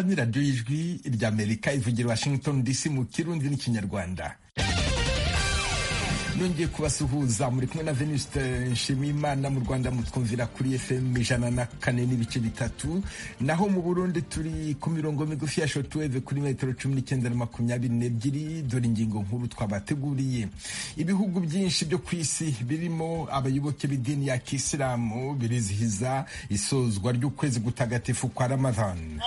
ni radiyo y'ijwi ry'amerika ivugira washington dc mu kirundi n'ikinyarwanda nongeye kubasuhuza muri kumwe na venuste nshimiyimana mu rwanda mutwumvira kuri fm ijana na kane n'ibice bitatu naho mu burundi turi ku mirongo migufi ya shortwave kuri metero cumi n'icyenda na makumyabiri n'ebyiri dore ingingo nkuru twabateguriye ibihugu byinshi byo ku isi birimo abayoboke b'idini ya kisilamu birizihiza isozwa ry'ukwezi gutagatifu kwa ramadhan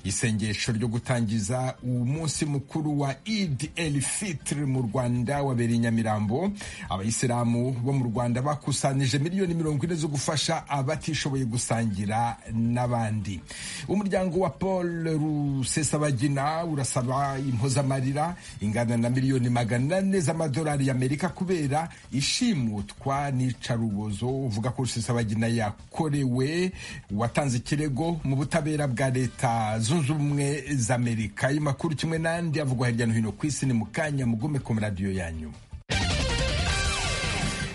isengesho ryo gutangiza umunsi mukuru wa Eid el Fitr mu Rwanda wabereye Nyamirambo abayisilamu bo mu Rwanda bakusanije miliyoni mirongo ine zo gufasha abatishoboye gusangira n'abandi umuryango wa Paul Rusesabagina urasaba impozamarira ingana na miliyoni magana ane z'amadolari y'Amerika kubera ishimutwa n'icarubozo uvuga ko Rusesabagina yakorewe watanze ikirego mu butabera bwa leta zunze ubumwe z'amerika ayo makuru kimwe n'andi avugwa hirya no hino ku isi ni mu kanya mugume ku maradiyo yanyu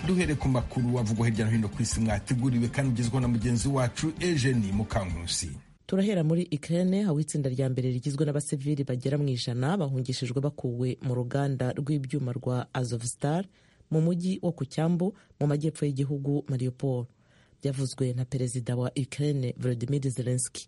duhere ku makuru avugwa hirya no hino ku isi mwateguriwe kandi ugezweho na mugenzi wacu ejeni mukankusi turahera muri Ukraine aho itsinda rya mbere rigizwe n'abasivili bagera mu ijana bahungishijwe bakuwe mu ruganda rw'ibyuma rwa Azovstal mu mujyi wo ku cyambu mu majyepfo y'igihugu Mariupol byavuzwe na perezida wa Ukraine Volodymyr Zelensky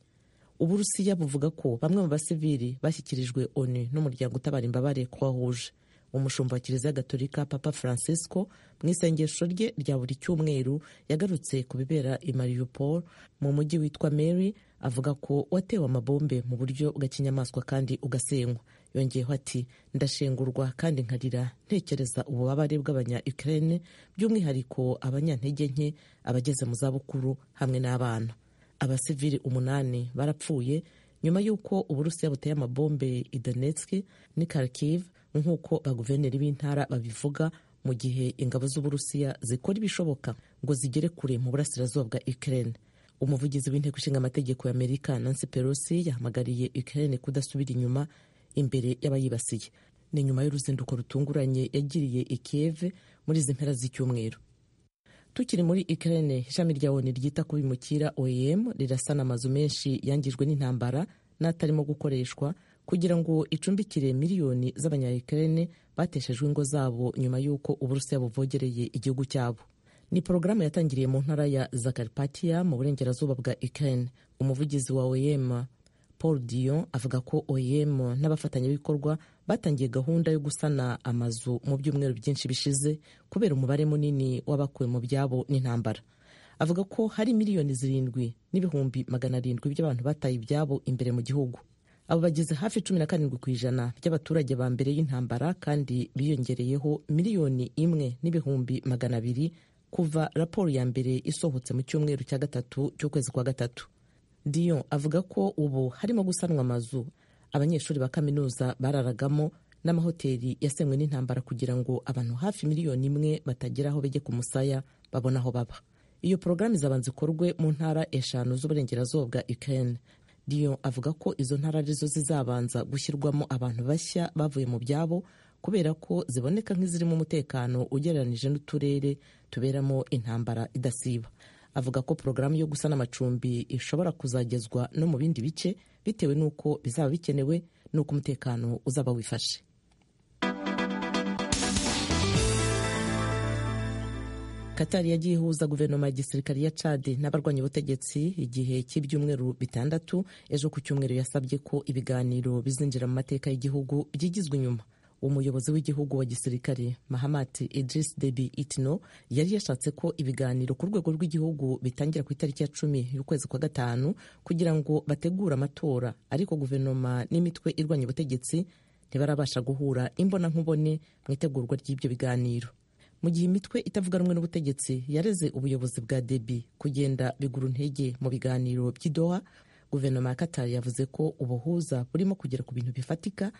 uburusiya buvuga ko bamwe mu basivili bashyikirijwe onu n'umuryango utabara imbabare kuwahuje umushumba wa kiliziya gatolika papa francisco mu isengesho rye rya buri cyumweru yagarutse ku bibera i mariupol mu mujyi witwa mary avuga ko watewe amabombe mu buryo bw'akinyamaswa kandi ugasenywa yongeyeho ati ndashengurwa kandi nkarira ntekereza ububabare bw'abanya ukraine by'umwihariko abanyantege nke abageze mu zabukuru hamwe n'abana abasivili umunani barapfuye nyuma y'uko uburusiya buteye amabombe i Donetsk n'i Kharkiv nk'uko baguverineri b'intara babivuga mu gihe ingabo z'uburusiya zikora ibishoboka ngo zigere kure mu burasirazuba bwa Ukraine umuvugizi w'inteko ishinga amategeko y'Amerika Nancy Pelosi yahamagariye Ukraine kudasubira inyuma imbere y'abayibasiye ni nyuma y'uruzinduko rutunguranye yagiriye i Kiev muri izi mpera z'icyumweru tukiri muri Ukraine ishami rya ONU ryita ku bimukira OEM rirasana amazu menshi yangijwe n'intambara n'atarimo gukoreshwa kugira ngo icumbikire miliyoni z'abanya Ukraine bateshejwe ingo zabo nyuma y'uko Uburusiya buvogereye igihugu cyabo ni porogaramu yatangiriye mu ntara ya Zakarpatia mu burengerazuba bwa Ukraine umuvugizi wa OEM Paul Dion avuga ko OEM n'abafatanyabikorwa batangiye gahunda yo gusana amazu mu byumweru byinshi bishize kubera umubare munini w'abakuwe mu byabo n'intambara avuga ko hari miliyoni zirindwi n'ibihumbi magana arindwi by'abantu bataye ibyabo imbere mu gihugu abo bageze hafi cumi na karindwi ku ijana by'abaturage ba mbere y'intambara kandi biyongereyeho miliyoni imwe n'ibihumbi magana abiri kuva raporo ya mbere isohotse mu cyumweru cya gatatu cy'ukwezi kwa gatatu diyo avuga ko ubu harimo gusanwa amazu abanyeshuri ba kaminuza bararagamo n'amahoteli yasenywe n'intambara kugira ngo abantu hafi miliyoni imwe batagera aho bajye ku musaya babone aho baba iyo porogaramu izabanza ikorwe mu ntara eshanu z'uburengerazuba bwa Ukraine Dion avuga ko izo ntara arizo zizabanza gushyirwamo abantu bashya bavuye mu byabo kubera ko ziboneka nk'izirimo umutekano ugereranije n'uturere tuberamo intambara idasiba avuga ko porogaramu yo gusana amacumbi ishobora kuzagezwa no mu bindi bice bitewe n'uko bizaba bikenewe n'uko umutekano uzaba wifashe katari yagiye ihuza guverinoma ya gisirikare ya cadi n'abarwanya ubutegetsi igihe cy'ibyumweru bitandatu ejo ku cyumweru yasabye ko ibiganiro bizinjira mu mateka y'igihugu byigizwe inyuma umuyobozi w'igihugu wa gisirikare mahamati idris debi itino yari yashatse ko ibiganiro ku rwego rw'igihugu bitangira ku itariki ya cumi y'ukwezi kwa gatanu kugira ngo bategure amatora ariko guverinoma n'imitwe irwanya ubutegetsi ntibarabasha guhura imbonankubone mu itegurwa ry'ibyo biganiro mu gihe imitwe itavuga rumwe n'ubutegetsi yareze ubuyobozi bwa debi kugenda bigura intege mu biganiro by'idoha guverinoma ya katari yavuze ko ubuhuza burimo kugera ku bintu bifatika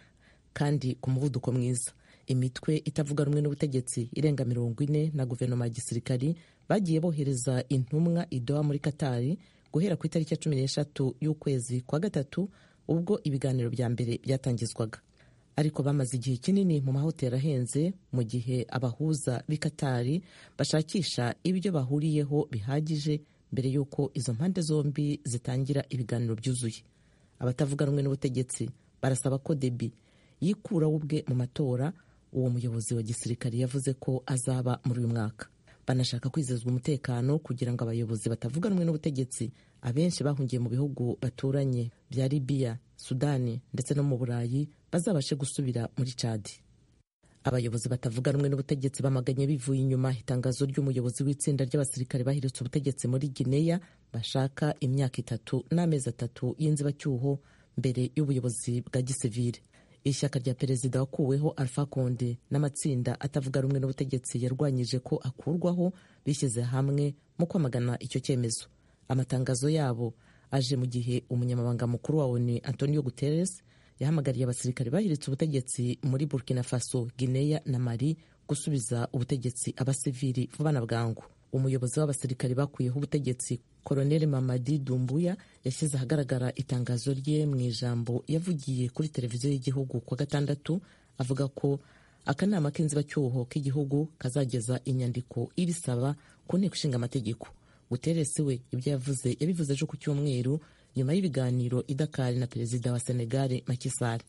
kandi ku muvuduko mwiza imitwe itavuga rumwe n'ubutegetsi irenga mirongo ine na guverinoma ya gisirikari bagiye bohereza intumwa idoha muri katari guhera ku itariki ya cumi n'eshatu y'ukwezi kwa gatatu ubwo ibiganiro bya mbere byatangizwaga ariko bamaze igihe kinini mu mahoteli ahenze mu gihe abahuza b'i Katari bashakisha ibyo bahuriyeho bihagije mbere y'uko izo mpande zombi zitangira ibiganiro byuzuye abatavuga rumwe n'ubutegetsi barasaba ko debi yikuraho ubwe mu matora uwo muyobozi wa gisirikare yavuze ko azaba muri uyu mwaka banashaka kwizezwa umutekano kugira ngo abayobozi batavuga rumwe n'ubutegetsi abenshi bahungiye mu bihugu baturanye bya libiya sudani ndetse no mu burayi bazabashe gusubira muri cadi abayobozi batavuga rumwe n'ubutegetsi bamaganye bivuye inyuma itangazo ry'umuyobozi w'itsinda ry'abasirikare bahiritse ubutegetsi muri gineya bashaka imyaka itatu n'amezi atatu y'inzibacyuho mbere y'ubuyobozi bwa gisivire ishyaka rya perezida wakuweho alpha konde n'amatsinda atavuga rumwe n'ubutegetsi yarwanyije ko akurwaho bishyize hamwe mu kwamagana icyo cyemezo amatangazo yabo aje mu gihe umunyamabanga mukuru wa onu antonio guterres yahamagariye abasirikare bahiritse ubutegetsi muri burkina faso guinea na mali gusubiza ubutegetsi abasivili vuba na bwangu umuyobozi w'abasirikare bakuyeho ubutegetsi koloneli mamadi dumbuya yashyize ahagaragara itangazo rye mu ijambo yavugiye kuri televiziyo y'igihugu kuwa gatandatu avuga ko akanama k'inzibacyuho k'igihugu kazageza inyandiko ibisaba ku nteko ishinga amategeko guteresi we ibyo yavuze yabivuze ejo ku cyumweru nyuma y'ibiganiro idakari na perezida wa senegal makisari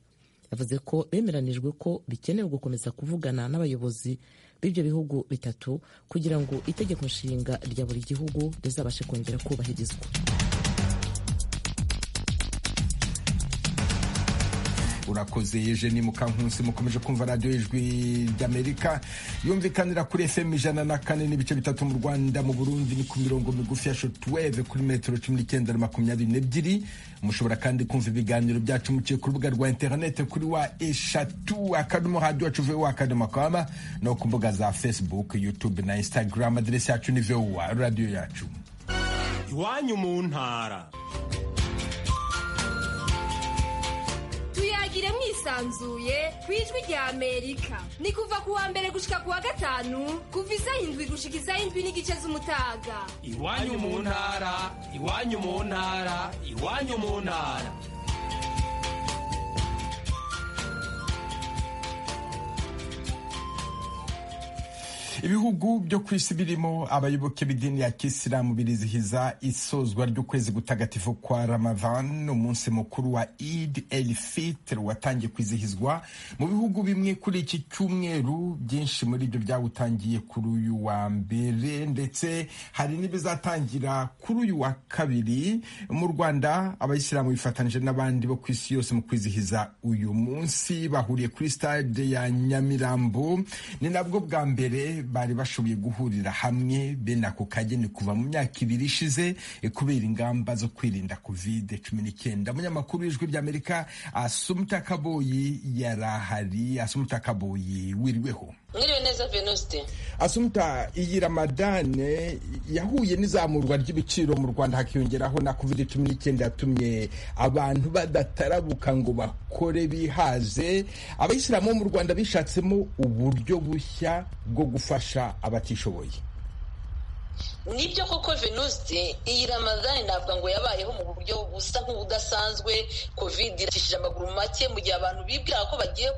yavuze ko bemeranijwe ko bikenewe gukomeza kuvugana n'abayobozi b'ibyo bihugu bitatu kugira ngo itegeko nshinga rya buri gihugu rizabashe kongera kubahirizwa urakoze Eugenie Mukankusi mukomeje kumva radiyo y'ijwi ry'Amerika yumvikanira kuri FM ijana na kane n'ibice bitatu mu Rwanda mu Burundi ni ku mirongo migufi ya shortwave kuri metero cumi n'icyenda na makumyabiri n'ebyiri mushobora kandi kumva ibiganiro byacu muciye ku rubuga rwa interinete kuri wa eshatu akadomo radiyo wacu vuba akadomo kama no ku mbuga za Facebook YouTube na Instagram aderesi yacu ni vuba radiyo yacu iwanyu mu ntara tuyagire mwisanzuye ku ijwi rya amerika ni kuva ku wa mbere gushika ku wa gatanu kuva izayindwi gushika izayindwi n'igice z'umutaga iwanyu mu ntara iwanyu mu ntara iwanyu mu ntara ibihugu byo ku isi birimo abayoboke b'idini ya kisilamu birizihiza isozwa ry'ukwezi gutagatifu kwa ramadan umunsi mukuru wa id el fitr watangiye kwizihizwa mu bihugu bimwe kuri iki cyumweru byinshi muri ibyo byawutangiye kuri uyu wa mbere ndetse hari n'ibizatangira kuri uyu wa kabiri mu rwanda abayisilamu bifatanije n'abandi bo ku isi yose mu kwizihiza uyu munsi bahuriye kuri stade ya nyamirambo ni nabwo bwa mbere bari bashoboye guhurira hamwe bene ako kageni kuva mu myaka ibiri ishize kubera ingamba zo kwirinda covid cumi n'icyenda umunyamakuru w'ijwi ry'amerika asumuta kaboyi yari ahari asumuta kaboyi wiriweho mwiriwe neza venuste asumuta iyi ramadane yahuye n'izamurwa ry'ibiciro mu rwanda hakiyongeraho na covid cumi n'icyenda yatumye abantu badatarabuka ngo bakore bihaze abayisilamu bo mu rwanda bishatsemo uburyo bushya bwo gufasha abatishoboye nibyo koko venuste iyi ramadani navuga ngo yabayeho mu buryo busa nk'ubudasanzwe covid iracishije amaguru make mu gihe abantu bibwira ko bagiye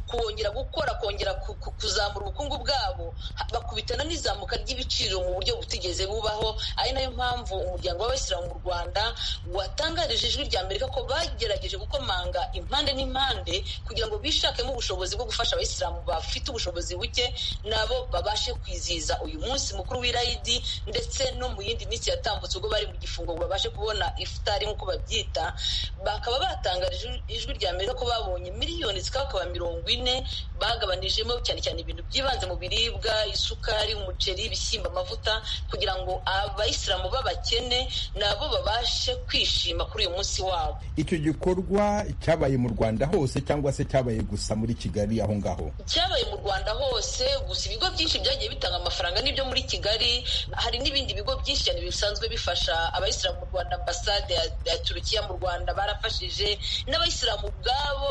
kongera gukora kongera kuzamura ubukungu bwabo bakubitana n'izamuka ry'ibiciro mu buryo butigeze bubaho ari nayo mpamvu umuryango w'abayisilamu mu rwanda watangarije ijwi rya amerika ko bagerageje gukomanga impande n'impande kugira ngo bishakemo ubushobozi bwo gufasha abayisilamu bafite ubushobozi buke nabo babashe kwizihiza uyu munsi mukuru w'irayidi ndetse no mu yindi minsi yatambutse ubwo bari mu gifungo ngo babashe kubona ifutari nk'uko babyita bakaba batangarije ijwi rya amerika ko babonye miliyoni zikabakaba mirongo ine bagabanijemo cyane cyane ibintu byibanze mu biribwa isukari umuceri ibishyimbo amavuta kugira ngo abayisilamu b'abakene nabo babashe kwishima kuri uyu munsi wabo icyo gikorwa cyabaye mu rwanda hose cyangwa se cyabaye gusa muri kigali aho ngaho cyabaye mu rwanda hose gusa ibigo byinshi byagiye bitanga amafaranga n'ibyo muri kigali hari n'ibindi bigo byinshi cyane bisanzwe bifasha abayisilamu mu rwanda ambasade ya turukiya mu rwanda barafashije n'abayisilamu ubwabo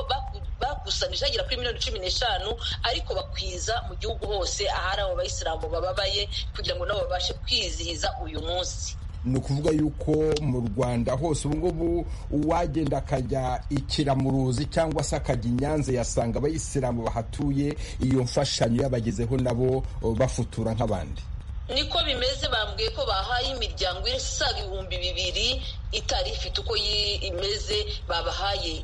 bakusanije bagera kuri miliyoni cumi n'eshanu ariko bakwiza mu gihugu hose ahari abo bayisilamu bababaye kugira ngo nabo babashe kwizihiza uyu munsi ni ukuvuga yuko mu rwanda hose ubungubu uwagenda akajya ikiramuruzi cyangwa se akajya i nyanza yasanga abayisilamu bahatuye iyo mfashanyo yabagezeho nabo bafutura nk'abandi niko bimeze bambwiye ko bahaye imiryango isaga ibihumbi bibiri itari ifite uko imeze babahaye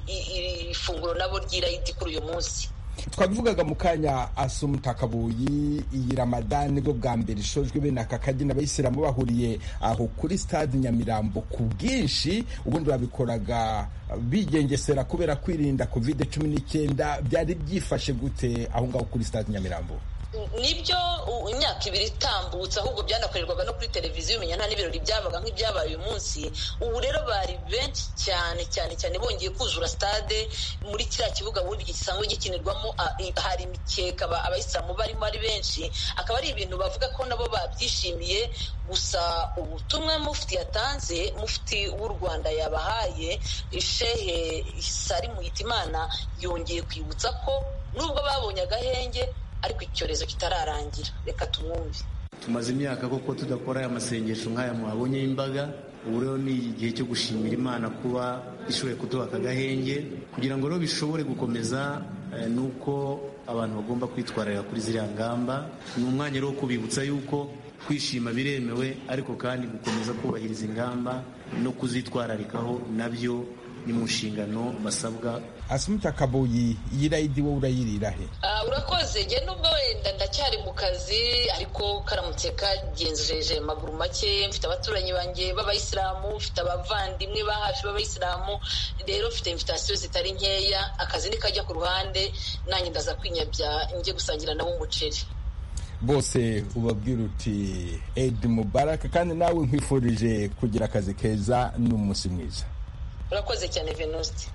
ifunguro nabo ry'irayidi kuri uyu munsi twabivugaga mu kanya asumutakabuyi iyi ramadani bwo bwa mbere ishojwe bene aka kagina abayisilamu bahuriye aho kuri stade nyamirambo ku bwinshi ubundi babikoraga bigengesera kubera kwirinda covid cumi n'icyenda byari byifashe gute aho ngaho kuri stade nyamirambo nibyo imyaka ibiri itambutse ahubwo byanakorerwaga no kuri televiziyo umenya nta n'ibirori byabaga nk'ibyabaye uyu munsi ubu rero bari benshi cyane cyane cyane bongeye kuzura stade muri kiriya kibuga ubundi gisanzwe gikinirwamo hari imikeka abayisilamu barimo ari benshi akaba ari ibintu bavuga ko nabo babyishimiye gusa ubutumwa mufti yatanze mufti w'u rwanda yabahaye shehe sari muhitimana yongeye kwibutsa ko nubwo babonye agahenge ariko icyorezo kitararangira reka tumwumve tumaze imyaka koko tudakora aya masengesho nk'aya mwabonye y'imbaga ubu rero ni igihe cyo gushimira imana kuba ishoboye kuduha aka gahenge kugira ngo rero bishobore gukomeza ni uko abantu bagomba kwitwararira kuri ziriya ngamba ni umwanya rero wo kubibutsa yuko kwishima biremewe ariko kandi gukomeza kubahiriza ingamba no kuzitwararikaho nabyo ni mu nshingano basabwa asumuta kabuyi iyi rayidi wowe urayirira he urakoze njye nubwo wenda ndacyari mu kazi ariko karamutse kagenjeje amaguru make mfite abaturanyi banjye b'abayisilamu mfite abavandimwe ba hafi b'abayisilamu rero mfite imvitasiyo zitari nkeya akazi nikajya ku ruhande nanjye ndaza kwinyabya njye gusangira nabo umuceri bose ubabwira uti edi mubaraka kandi nawe nkwifurije kugira akazi keza n'umunsi mwiza urakoze cyane venuste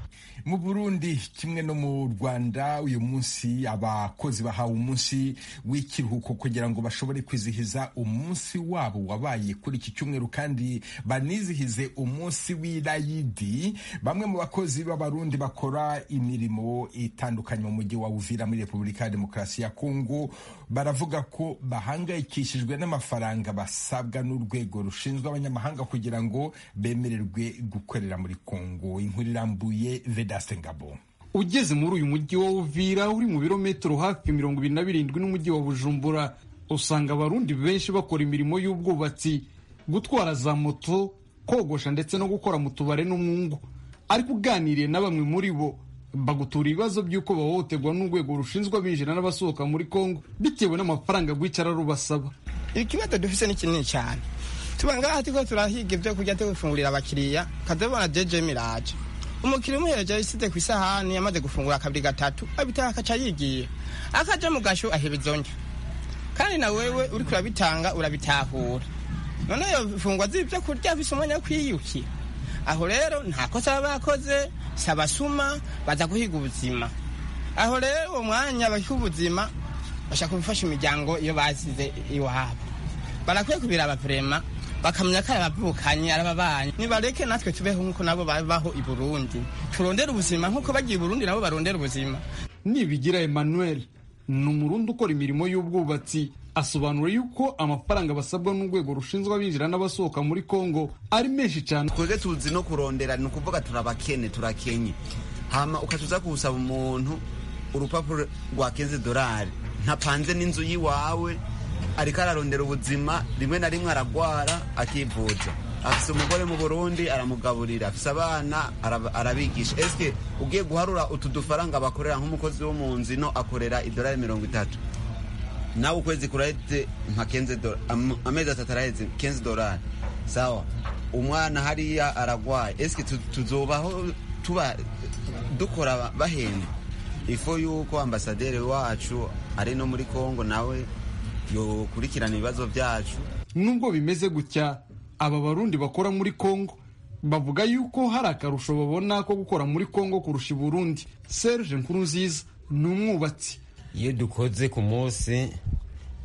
mu burundi kimwe no mu rwanda uyu munsi abakozi bahawe umunsi w'ikiruhuko kugira ngo bashobore kwizihiza umunsi wabo wabaye kuri iki cyumweru kandi banizihize umunsi w'irayidi bamwe mu bakozi b'abarundi bakora imirimo itandukanye mu mujyi wa uvira muri repubulika ya demokarasi ya kongo baravuga ko bahangayikishijwe n'amafaranga basabwa n'urwego rushinzwe abanyamahanga kugira ngo bemererwe gukorera muri kongo inkuru irambuye Vedaste Ngabo ugeze muri uyu mujyi wa Uvira uri mu birometero hafi mirongo ibiri na birindwi n'umujyi wa Bujumbura usanga abarundi benshi bakora imirimo y'ubwubatsi gutwara za moto kogosha ndetse no gukora mu tubare n'umwungu ariko uganiriye na bamwe muri bo bagutura ibibazo by'uko bahohoterwa n'urwego rushinzwe abinjira n'abasohoka muri Kongo bitewe n'amafaranga rwicara rubasaba ikibazo dufite ni kinini cyane tuba ngaha turiko turahiga ibyo kurya tugufungurira abakiriya kadabona jeje miraje umukiriya umuhereje isite ku isahani yamaze gufungura akabiri gatatu abitaha akaca yigiye akaja mu gasho ahebeza undi kandi na wewe uriko urabitanga urabitahura none iyo fungwa z'ibyo kurya bisa umwanya kwiyuki aho rero nta kosa baba bakoze si abasuma baza guhiga ubuzima aho rero uwo mwanya bahiga ubuzima bashaka gufasha imiryango iyo basize iwabo barakwiye kubiraba prema bakamenya ko arabavukanye arababanyi nibareke natwe tubeho nk'uko nabo babaho i burundi turondere ubuzima nk'uko bagiye i burundi nabo barondera ubuzima nibigira emmanuel ni umurundi ukora imirimo y'ubwubatsi asobanura yuko amafaranga basabwa n'urwego rushinzwe abinjira n'abasohoka muri kongo ari menshi cyane twebwe tuzi no kurondera ni ukuvuga turabakene turakenye hama ukatuza kuwusaba umuntu urupapuro rwa kenze dorari ntapanze n'inzu y'iwawe ariko ararondera ubuzima rimwe na rimwe aragwara akivuza afise umugore mu burundi aramugaburira afise abana arabigisha esike ugiye guharura utu dufaranga bakorera nk'umukozi wo mu nzino akorera idolari mirongo itatu nawe ukwezi kuraheze nka kenze amezi atatu araheze kenze dolari sawa umwana hariya aragwaye esike tuzobaho tuba dukora bahenda ifu yuko ambasaderi wacu ari no muri kongo nawe yokurikirana ibibazo byacu nubwo bimeze gutya aba barundi bakora muri kongo bavuga yuko hari akarusho babona ko gukora muri kongo kurusha i burundi serge nkurunziza ni umwubatsi iyo dukoze ku munsi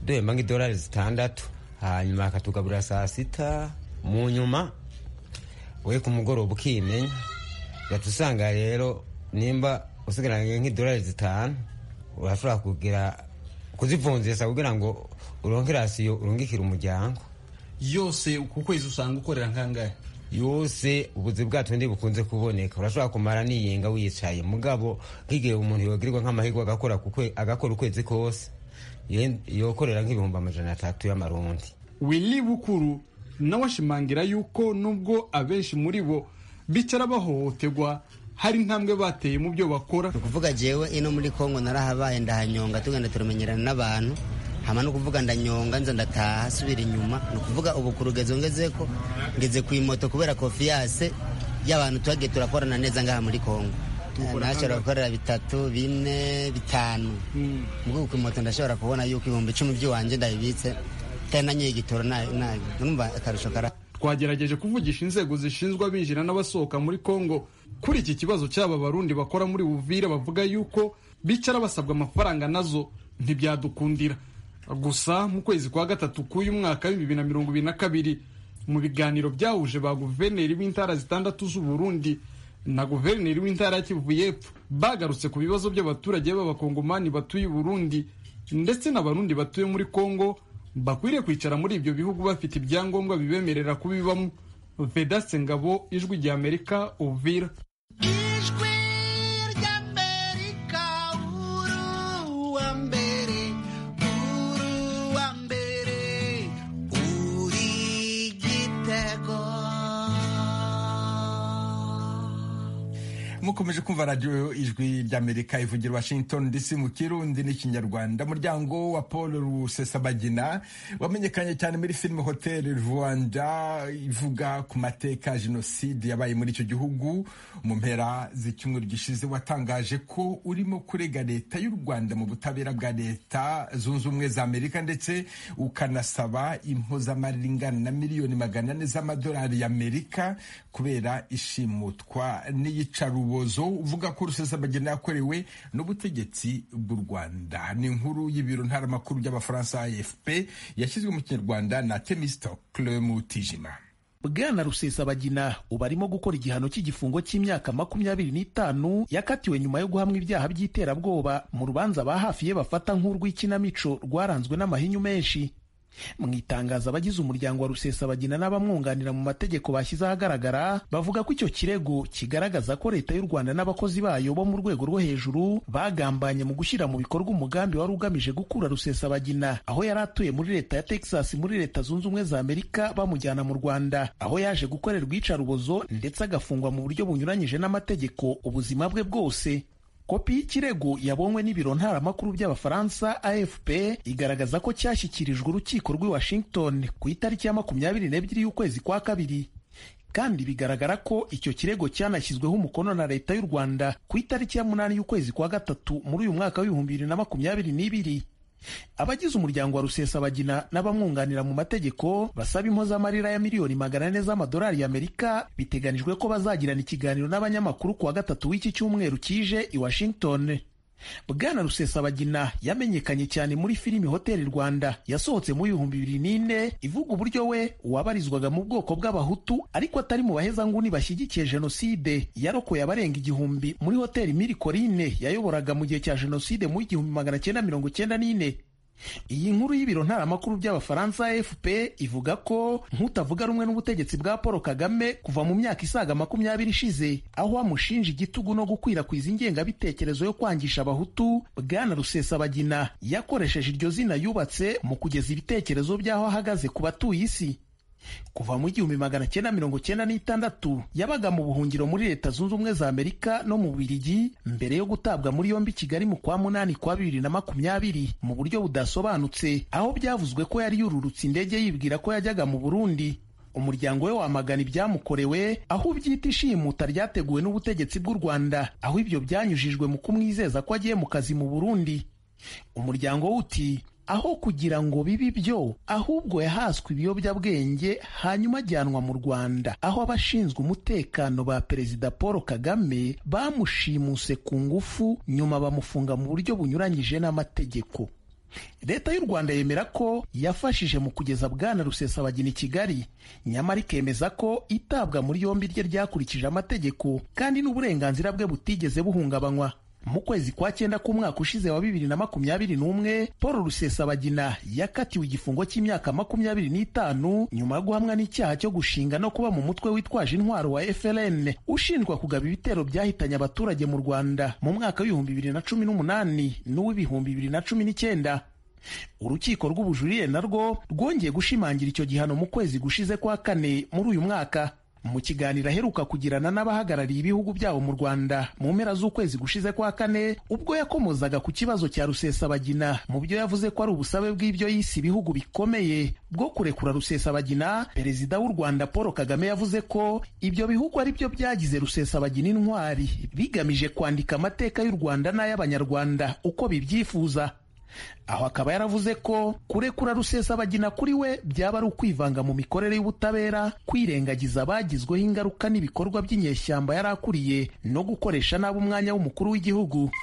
duhemba nk'idolari zitandatu hanyuma akatugaburira saa sita mu nyuma we ku mugoroba ukimenya uhita usanga rero nimba usigaranye nk'idolari zitanu urashobora kugira kuzivunjisha kugira ngo uronke rasiyo urungikire umuryango yose ku kwezi usanga ukorera nk'angahe yose ubuzi bwacu ndi bukunze kuboneka urashobora kumara niyenga wicaye mugabo nk'igihe umuntu yogirirwa nk'amahirwe agakora ku kwe- agakora ukwezi kose ye- yokorera nk'ibihumbi amajana atatu y'amarundi wili bukuru nawe ashimangira yuko nubwo abenshi muri bo bicara bahohoterwa hari intambwe bateye mu byo bakora ni ukuvuga jewe ino muri kongo narahabaye ndahanyonga tugenda turamenyerana n'abantu hama ni ukuvuga ndanyonga nza ndataha subira inyuma ni ukuvuga ubu ku rugezo ngezeko ngeze ku imoto kubera kofiyase y'abantu tuhagiye turakorana neza ngaha muri kongo Mukora nashobora kangahe? gukorera bitatu bine bitanu mubwo ku imoto ndashobora kubona yuko ibihumbi icumi by'iwanje ndabibitse kandi nanyoye igitoro nabi nabi numva akarusho kara twagerageje kuvugisha inzego zishinzwe abinjira n'abasohoka muri kongo kuri iki kibazo cy'aba barundi bakora muri buvira bavuga yuko bicara basabwa amafaranga nazo ntibyadukundira gusa mu kwezi kwa gatatu k'uyu mwaka w'ibihumbi bibiri na mirongo ibiri na kabiri mu biganiro byahuje ba guverineri b'intara zitandatu z'uburundi na guverineri w'intara ya kivu y'epfo bagarutse ku bibazo by'abaturage b'abakongomani batuye i burundi ndetse n'abarundi batuye muri kongo bakwiriye kwicara muri ibyo bihugu bafite ibyangombwa bibemerera kubibamo vedaste ngabo ijwi rya amerika uvira ijwi ry'amerika uruwa mbere uruwa mbere uri igitego mukomeje kumva radiyo ijwi ry'amerika ivugira washington dc mu kirundi n'ikinyarwanda muryango wa paul rusesabagina wamenyekanye cyane muri filime hotel rwanda ivuga ku mateka ya jenoside yabaye muri icyo gihugu mu mpera z'icyumweru gishize watangaje ko urimo kurega leta y'u rwanda mu butabera bwa leta zunze ubumwe za amerika ndetse ukanasaba impozamarira ingana na miliyoni magana ane z'amadolari y'amerika kubera ishimutwa n'iyicarubozo uvuga ko rusesabagina yakorewe n'ubutegetsi bw'u rwanda ni inkuru y'ibiro ntaramakuru by'abafaransa afp yashyizwe mu kinyarwanda na temisto clem tijima bwana rusesabagina ubu arimo gukora igihano cy'igifungo cy'imyaka makumyabiri n'itanu yakatiwe nyuma yo guhamwa ibyaha by'iterabwoba mu rubanza ba hafi ye bafata nk'urw'ikinamico rwaranzwe n'amahinyu menshi mu itangazo abagize umuryango wa rusesabagina n'abamwunganira mu mategeko bashyize ahagaragara bavuga ko icyo kirego kigaragaza ko leta y'u rwanda n'abakozi bayo bo mu rwego rwo hejuru bagambanye mu gushyira mu bikorwa umugambi wari ugamije gukura rusesabagina aho yari atuye muri leta ya texas muri leta zunze ubumwe za amerika bamujyana mu rwanda aho yaje gukorerwa iyicarubozo ndetse agafungwa mu buryo bunyuranyije n'amategeko ubuzima bwe bwose kopi y'ikirego yabonywe n'ibiro ntaramakuru by'abafaransa afp igaragaza ko cyashyikirijwe urukiko rw'i washington ku itariki ya makumyabiri n'ebyiri y'ukwezi kwa kabiri kandi bigaragara ko icyo kirego cyanashyizweho umukono na leta y'u rwanda ku itariki ya munani y'ukwezi kwa gatatu muri uyu mwaka w'ibihumbi bibiri na makumyabiri n'ibiri abagize umuryango wa rusesabagina n'abamwunganira mu mategeko basaba impozamarira ya miliyoni magana ane z'amadolari y'amerika biteganijwe ko bazagirana ikiganiro n'abanyamakuru ku wa gatatu w'iki cyumweru kije i washington bwana rusesabagina yamenyekanye cyane muri filimi hoteli rwanda yasohotse mu ibihumbi bibiri n'ine ivuga uburyo we wabarizwaga mu bwoko bw'abahutu ariko atari mu bahezanguni bashyigikiye jenoside yarokoye abarenga igihumbi muri hoteli mirikorine yayoboraga mu gihe cya jenoside mu igihumbi magana cyenda mirongo cyenda n'ine iyi nkuru y'ibiro ntaramakuru by'abafaransa AFP ivuga ko nk'utavuga rumwe n'ubutegetsi bwa Paul Kagame kuva mu myaka isaga makumyabiri ishize aho amushinja igitugu no gukwirakwiza ingengabitekerezo yo kwangisha abahutu bwana Rusesabagina yakoresheje iryo zina yubatse mu kugeza ibitekerezo by'aho ahagaze ku batuye isi kuva mu igihumbi magana cyenda mirongo cyenda n'itandatu yabaga mu buhungiro muri leta zunze ubumwe za amerika no mu bubiligi mbere yo gutabwa muri yombi i kigali mu kwa munani kwa bibiri na makumyabiri mu buryo budasobanutse aho byavuzwe ko yari yururutse indege yibwira ko yajyaga mu burundi umuryango we wamagana ibyamukorewe aho ubyita ishimuta ryateguwe n'ubutegetsi bw'u rwanda aho ibyo byanyujijwe mu kumwizeza ko agiye mu kazi mu burundi umuryango we uti aho kugira ngo bibe ibyo ahubwo yahaswe ibiyobyabwenge hanyuma ajyanwa mu rwanda aho abashinzwe umutekano ba perezida paul kagame bamushimuse ku ngufu nyuma bamufunga mu buryo bunyuranyije n'amategeko leta y'u rwanda yemera ko yafashije mu kugeza bwana rusesabagina i kigali nyamara ikemeza ko itabwa muri yombi rye ryakurikije amategeko kandi n'uburenganzira bwe butigeze buhungabanywa mu kwezi kwa cyenda k'umwaka ushize wa bibiri na makumyabiri n'umwe paul rusesabagina yakatiwe igifungo cy'imyaka makumyabiri n'itanu nyuma yo guhamwa n'icyaha cyo gushinga no kuba mu mutwe witwaje intwaro wa frn ushinjwa kugaba ibitero byahitanye abaturage mu rwanda mu mwaka w'ibihumbi bibiri na cumi n'umunani n'uw'ibihumbi bibiri na cumi n'icyenda urukiko rw'ubujurire narwo rwongeye gushimangira icyo gihano mu kwezi gushize kwa kane muri uyu mwaka mu kiganiro aheruka kugirana n'abahagarariye ibihugu byabo mu rwanda mu mpera z'ukwezi gushize kwa kane ubwo yakomozaga ku kibazo cya rusesabagina mu byo yavuze ko ari ubusabe bw'ibyo yise ibihugu bikomeye bwo kurekura rusesabagina perezida w'u rwanda paul kagame yavuze ko ibyo bihugu ari byo byagize rusesabagina intwari bigamije kwandika amateka y'u rwanda n'ay'abanyarwanda uko bibyifuza aho akaba yaravuze ko kurekura rusesabagina kuri we byaba ari ukwivanga mu mikorere y'ubutabera kwirengagiza abagizweho ingaruka n'ibikorwa by'inyeshyamba yari akuriye no gukoresha nabi umwanya w'umukuru w'igihugu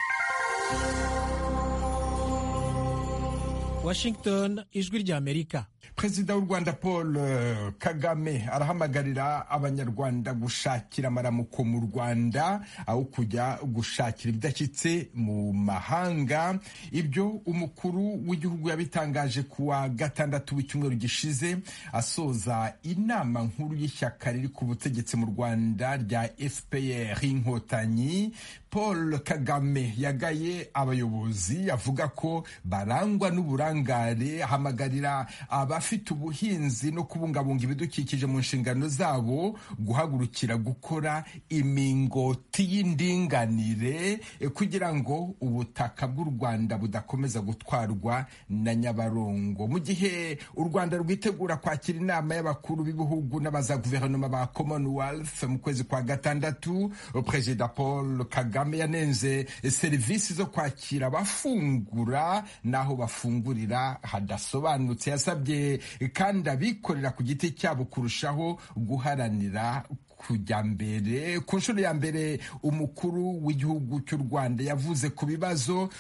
washington ijwi ry'amerika perezida w'u rwanda paul eh, kagame arahamagarira abanyarwanda gushakira amaramuko mu rwanda aho kujya gushakira ibidashyitse mu mahanga ibyo umukuru w'igihugu yabitangaje ku wa gatandatu w'icyumweru gishize asoza inama nkuru y'ishyaka riri ku butegetsi mu rwanda rya fpr inkotanyi paul kagame yagaye abayobozi avuga ko barangwa n'uburangare ahamagarira aba abafite ubuhinzi no kubungabunga ibidukikije mu nshingano zabo guhagurukira gukora imingoti y'indinganire kugira ngo ubutaka bw'u Rwanda budakomeza gutwarwa na Nyabarongo mu gihe u Rwanda rwitegura kwakira inama y'abakuru b'ibihugu n'abaza guverinoma ba Commonwealth mu kwezi kwa gatandatu Perezida Paul Kagame yanenze serivisi zo kwakira abafungura n'aho bafungurira hadasobanutse yasabye kandi abikorera ku giti cyabo kurushaho guharanira kujya mbere ku nshuro ya mbere umukuru w'igihugu cy'u rwanda yavuze ku bibazo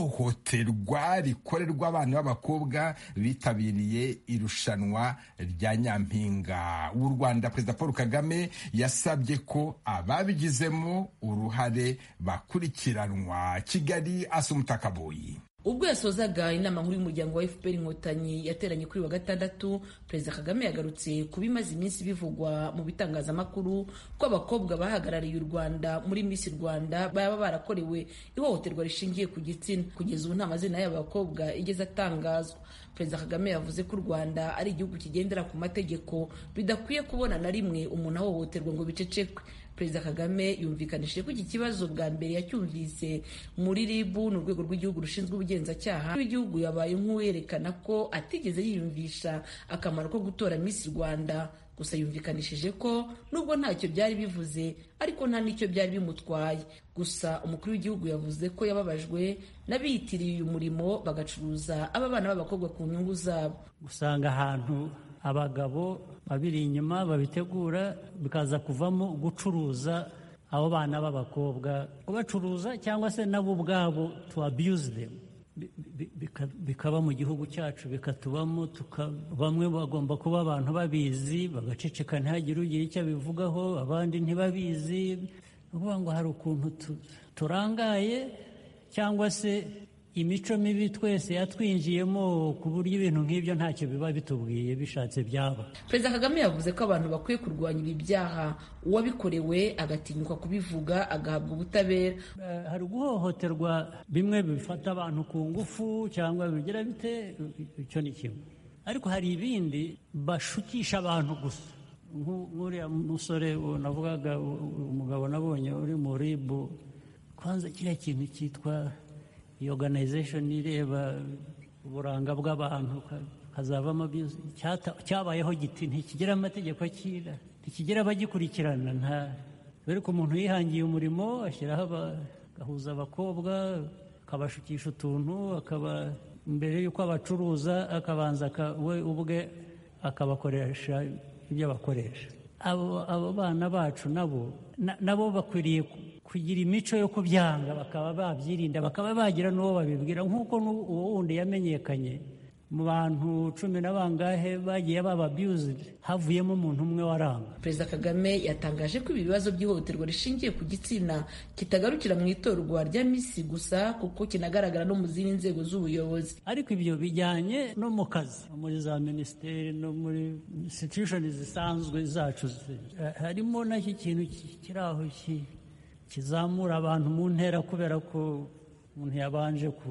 by'ihohoterwa rikorerwa abana b'abakobwa bitabiriye irushanwa rya nyampinga w'u rwanda perezida paul kagame yasabye ko ababigizemo uruhare bakurikiranwa kigali asumuta kaboyi ubwo yasozaga inama nkuru y'umuryango wa fpr inkotanyi yateranye kuri wa gatandatu perezida kagame yagarutse ku bimaze iminsi bivugwa mu bitangazamakuru ko abakobwa bahagarariye u rwanda muri misi rwanda baba barakorewe ihohoterwa rishingiye ku gitsina kugeza ubu nta mazina y'aba bakobwa igeze atangazwa perezida kagame yavuze ko u rwanda ari igihugu kigendera ku mategeko bidakwiye kubona na rimwe umuntu ahohoterwa ngo bicecekwe perezida kagame yumvikanishije ko iki kibazo bwa mbere yacyumvise muri rib ni urwego rw'igihugu rushinzwe ubugenzacyaha w'igihugu yabaye nk'uwerekana ko atigeze yiyumvisha akamaro ko gutora misi rwanda gusa yumvikanishije ko nubwo ntacyo byari bivuze ariko nta n'icyo byari bimutwaye gusa umukuru w'igihugu yavuze ko yababajwe n'abiyitiriye uyu murimo bagacuruza aba bana b'abakobwa ku nyungu zabo usanga ahantu abagabo babiri inyuma babitegura bikaza kuvamo gucuruza abo bana b'abakobwa kubacuruza cyangwa se nabo ubwabo to abuse them bikaba mu gihugu cyacu bikatubamo bamwe bagomba kuba abantu babizi bagaceceka ntihagire ugira icyo abivugaho abandi ntibabizi uvuga ngo hari ukuntu turangaye cyangwa se imico mibi twese yatwinjiyemo ku buryo ibintu nk'ibyo ntacyo biba bitubwiye bishatse byaba perezida kagame yavuze ko abantu bakwiye kurwanya ibi byaha uwabikorewe agatinyuka kubivuga agahabwa ubutabera hari guhohoterwa bimwe bifata abantu ku ngufu cyangwa bigira bite icyo ni kimwe ariko hari ibindi bashukisha abantu gusa nk'uriya musore navugaga umugabo nabonye uri mu ribu kwanza kiriya kintu cyitwa iyi organization ireba uburanga bw'abantu hazavamo cyabayeho giti ntikigira amategeko akira ntikigira abagikurikirana nta dore ko umuntu yihangiye umurimo ashyiraho agahuza abakobwa akabashukisha utuntu akaba mbere y'uko abacuruza akabanza we ubwe akabakoresha ibyo bakoresha abo bana bacu nabo nabo bakwiriye kugira imico yo kubyanga bakaba babyirinda bakaba bagira n'uwo babibwira nk'uko uwo wundi yamenyekanye mu bantu cumi na bangahe bagiye baba abused havuyemo umuntu umwe waranga perezida kagame yatangaje ko ibi bibazo by'ihohoterwa rishingiye ku gitsina kitagarukira mu itorwa rya misi gusa kuko kinagaragara no mu zindi nzego z'ubuyobozi ariko ibyo bijyanye no mu kazi no muri za minisiteri no muri institution zisanzwe zacu zi- eh, harimo n'iki kintu ki- kiri aho ki- kizamura abantu mu ntera kubera ko umuntu yabanje ku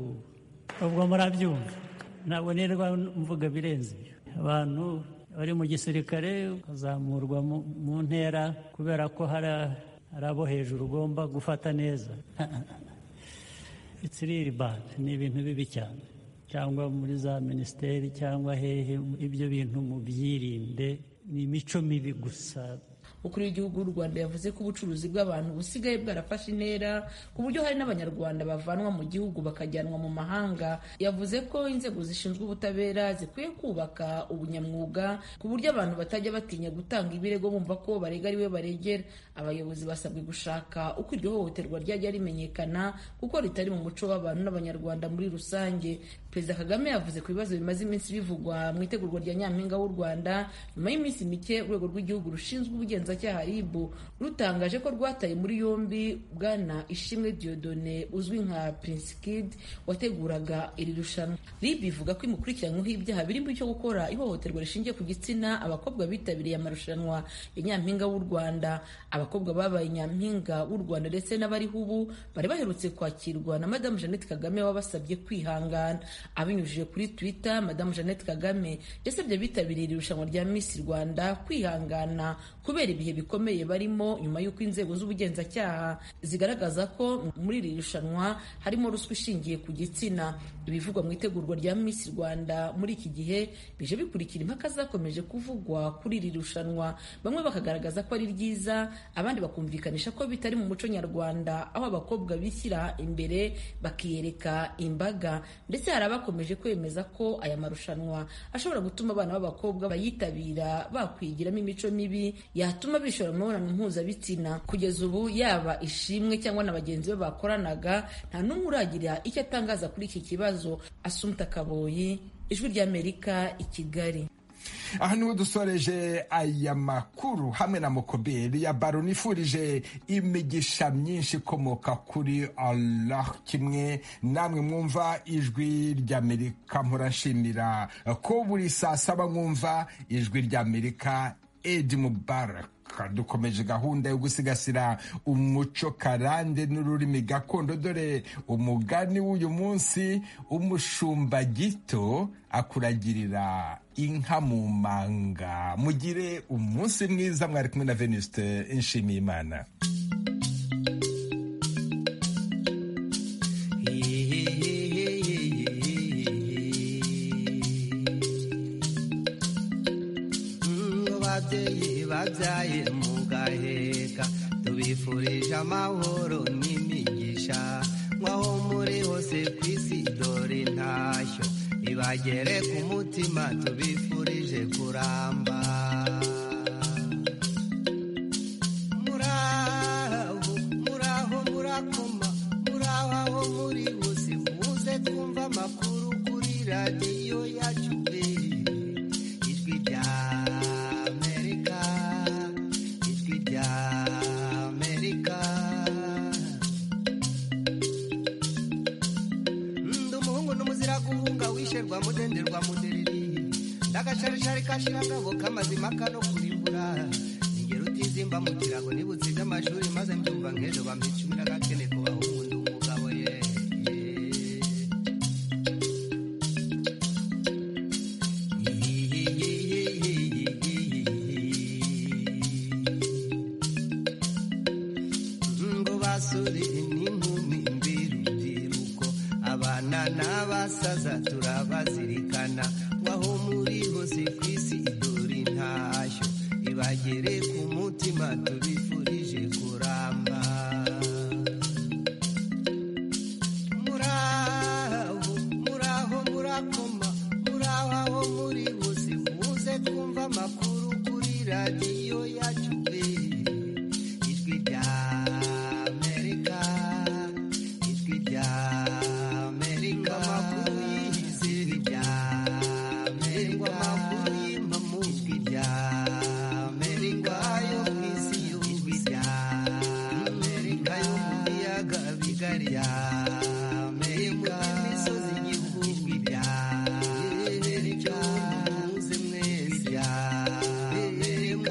ubwo murabyumva ntabwo nirwa mvuga birenze ibyo. abantu bari mu gisirikare bazamurwa mu- mu ntera kubera ko hari hari abo hejuru ugomba gufata neza It's really bad. ni ibintu bibi cyane cyangwa muri za minisiteri cyangwa hehe ibyo bintu mubyirinde ni imico mibi gusa ukuri w'igihugu w'u rwanda yavuze ko ubucuruzi bw'abantu busigaye bwarafashe intera ku buryo hari n'abanyarwanda bavanwa mu gihugu bakajyanwa mu mahanga yavuze ko inzego zishinzwe ubutabera zikwiye kubaka ubunyamwuga ku buryo abantu batajya batinya gutanga ibirego bumva ko barega ari we baregera abayobozi basabwe gushaka uko iryo hohoterwa ryajya rimenyekana kuko ritari mu muco w'abantu n'abanyarwanda muri rusange perezida kagame yavuze ku bibazo bimaze iminsi bivugwa mu itegurwa rya nyampinga w'u rwanda nyuma y'iminsi mike urwego rw'igihugu rushinzwe ubugenzacyaha rib rutangaje ko rwataye muri yombi bwana ishimwe diodone uzwi nka prince kid wateguraga iri rushanwa rib ivuga ko imukurikiranyweho ibyaha birimo icyo gukora ihohoterwa rishingiye ku gitsina abakobwa bitabiriye amarushanwa ya nyampinga w'u rwanda abakobwa babaye nyampinga w'u rwanda ndetse n'abariho ubu bari baherutse kwakirwa na madamu jeannette kagame wabasabye kwihangana abinyujije kuri twitter madamu jeannette kagame yasabye abitabiriye iri rushanwa rya miss rwanda kwihangana kubera ibihe bikomeye barimo nyuma y'uko inzego z'ubugenzacyaha zigaragaza ko muri iri rushanwa harimo ruswa ishingiye ku gitsina ibivugwa mu itegurwa rya miss rwanda muri iki gihe bije bikurikira impaka zakomeje kuvugwa kuri iri rushanwa bamwe bakagaragaza ko ari ryiza abandi bakumvikanisha ko bitari mu muco nyarwanda aho abakobwa bishyira imbere bakiyereka imbaga ndetse hari abakomeje kwemeza ko aya marushanwa ashobora gutuma abana b'abakobwa bayitabira bakwigiramo imico mibi yatuma bishora mu mibonano mpuzabitsina kugeza ubu yaba ishimwe cyangwa na bagenzi be bakoranaga nta n'umwe uragira icyo atangaza kuri iki kibazo asumta kaboyi ijwi ry'amerika i kigali aha niho dusoreje aya makuru hamwe na mokoberi ya baro nifurije imigisha myinshi ikomoka kuri allah kimwe namwe mwumva ijwi ry'amerika murashimira ko buri saa saba mwumva ijwi ry'amerika edi mubaraka dukomeje gahunda yo gusigasira umuco karande n'ururimi gakondo dore umugani w'uyu munsi umushumba gito akuragirira inka mu manga mugire umunsi mwiza mwari kumwe na venuste nshimiyimana ngo babyeyi babyaye mugaheka tubifurije amahoro n'imigisha nk'aho muri hose ku isi dore intashyo ibagere ku mutima tubifurije kuramba muraho muraho murakoma muraho aho muri bose muze twumva amakuru kuri radiyo yacu eh. ijwi rya amerika ijwi rya amerika ndi umuhungu n'umuzira guhunga wisherwa mudenderwa mudereri ndagacarishari kashirangabo k'amazima kano kurimbura ingero utizimba mu kirago nibutsinze amashuri maze mbyumva nk'ejo bampa icumi n'agakene ku bahungu ndi umugabo ye ngo basore n'inkumi mbirubyiruko abana n'abasaza turabazirikana waho muri hose ku isi dore intashyo ibagere ku mutima tubifurije kuramba muraho muraho murakoma muraho aho muri hose muze twumva amakuru kuri radiyo yacu